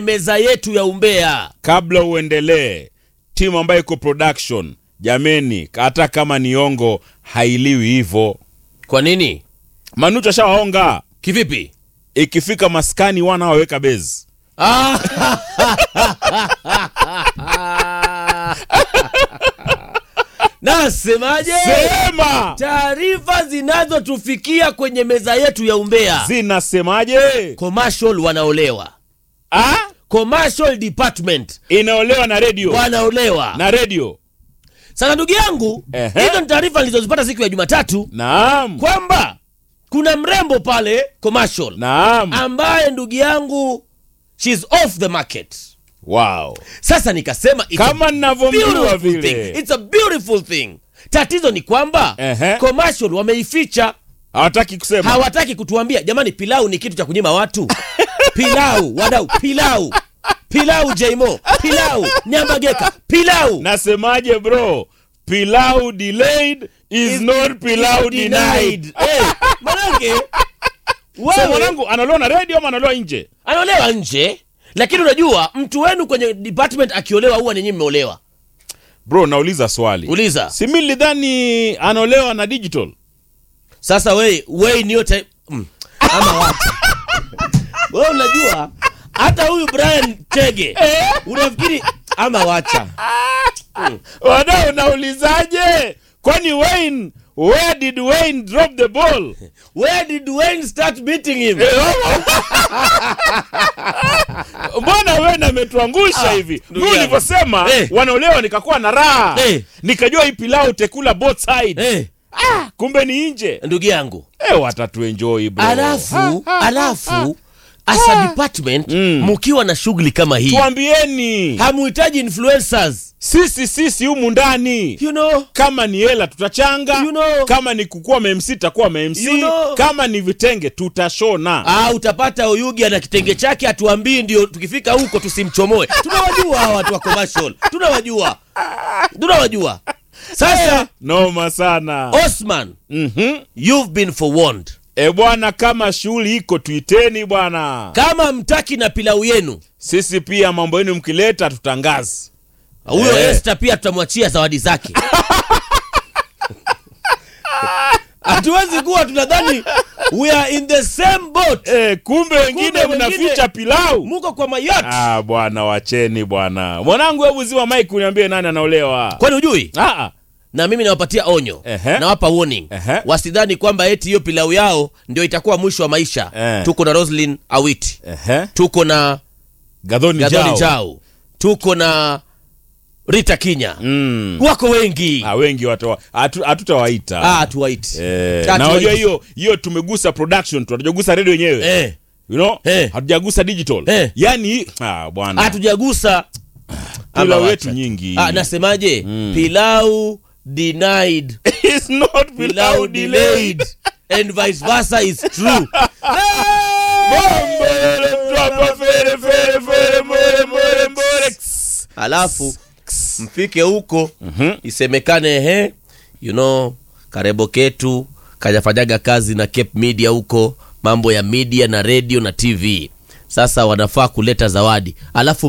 meza yetu ya umbea kabla uendelee timu ambayo iko production jameni hata kama ni ongo hailiwi hivyo kwa nini manucho ashawaonga kivipi ikifika maskani wana waweka bezi Ah. nasemaje sema taarifa zinazotufikia kwenye meza yetu ya umbea zinasemaje commercial wanaolewa ah? commercial department inaolewa na redio wanaolewa na redio sasa ndugu yangu Ehe. hizo ni taarifa nilizozipata siku ya jumatatu naam kwamba kuna mrembo pale commercial naam ambaye ndugu yangu she's off the market wow sasa nikasema it's a kama ninavyomjua beautiful vile thing. It's a beautiful thing tatizo ni kwamba Ehe. commercial wameificha hawataki kusema hawataki kutuambia jamani pilau ni kitu cha kunyima watu pilau wadau pilau pilau jmo pilau nyambageka pilau nasemaje bro pilau delayed is, Is- not pilau denied Eh, manake so wewe mwanangu analoa na redio ama analoa nje anaolewa nje lakini unajua mtu wenu kwenye department akiolewa huwa ninyi mmeolewa bro nauliza swali uliza si mi lidhani anaolewa na digital sasa wei wei niyo ta- mm. ama watu wewe unajua hata huyu brian chege unafikiri ama wacha wadau naulizaje kwani wayne where did wayne drop the ball where did wayne start beating him mbona wayne ametuangusha hivi ndugu mi yangu. ulivyosema Eh. wanaolewa nikakuwa na raha Eh. nikajua hii pilau tekula both side Eh, kumbe ni nje ndugu yangu eh, watatuenjoi bro alafu alafu as a department mkiwa na shughuli kama hii tuambieni hamuhitaji influencers sisi sisi humu ndani you know kama ni hela tutachanga You know. kama ni kukuwa mamc tutakuwa mamc You know. kama ni vitenge tutashona ah, utapata oyugi ana kitenge chake atuambii ndio tukifika huko tusimchomoe tunawajua hawa watu wa commercial tunawajua tunawajua sasa noma sana osman mm-hmm. you've been forewarned e bwana kama shughuli iko tuiteni bwana kama mtaki na pilau yenu sisi pia mambo yenu mkileta tutangazi huyo Eh. Esther pia tutamwachia zawadi zake hatuwezi kuwa tunadhani we are in the same boat e, kumbe wengine Kumbe mnaficha wengine- pilau muko kwa mayat ah, bwana wacheni bwana mwanangu hebu ziwa mike uniambie nani anaolewa kwani hujui ah, ah. na mimi nawapatia onyo Ehe. nawapa warning Ehe. wasidhani kwamba eti hiyo pilau yao ndio itakuwa mwisho wa maisha Eh. tuko na roslin awiti Ehe. tuko na gadhoni gadhoni jao jao tuko na rita kinya mm. wako wengi ah, wengi watawa- hatu- hatutawaita ah, tuwaiti Eh, Ah, na tuwaiti. unajua hiyo hiyo tumegusa production tu hatujagusa redio yenyewe eh, you know Eh. hatujagusa digital Eh. yani ah, bwana hatujagusa pilau Ama yetu wacha. nyingi ah, nasemaje pilau denied It's not pilau pilau delayed delayed and vice versa is true Bombo yele mtwapa fere fere fere more more more Ks. alafu mfike huko isemekane he you know karebo ketu kajafanyaga kazi na cape media huko mambo ya media na radio na tv sasa wanafaa kuleta zawadi alafu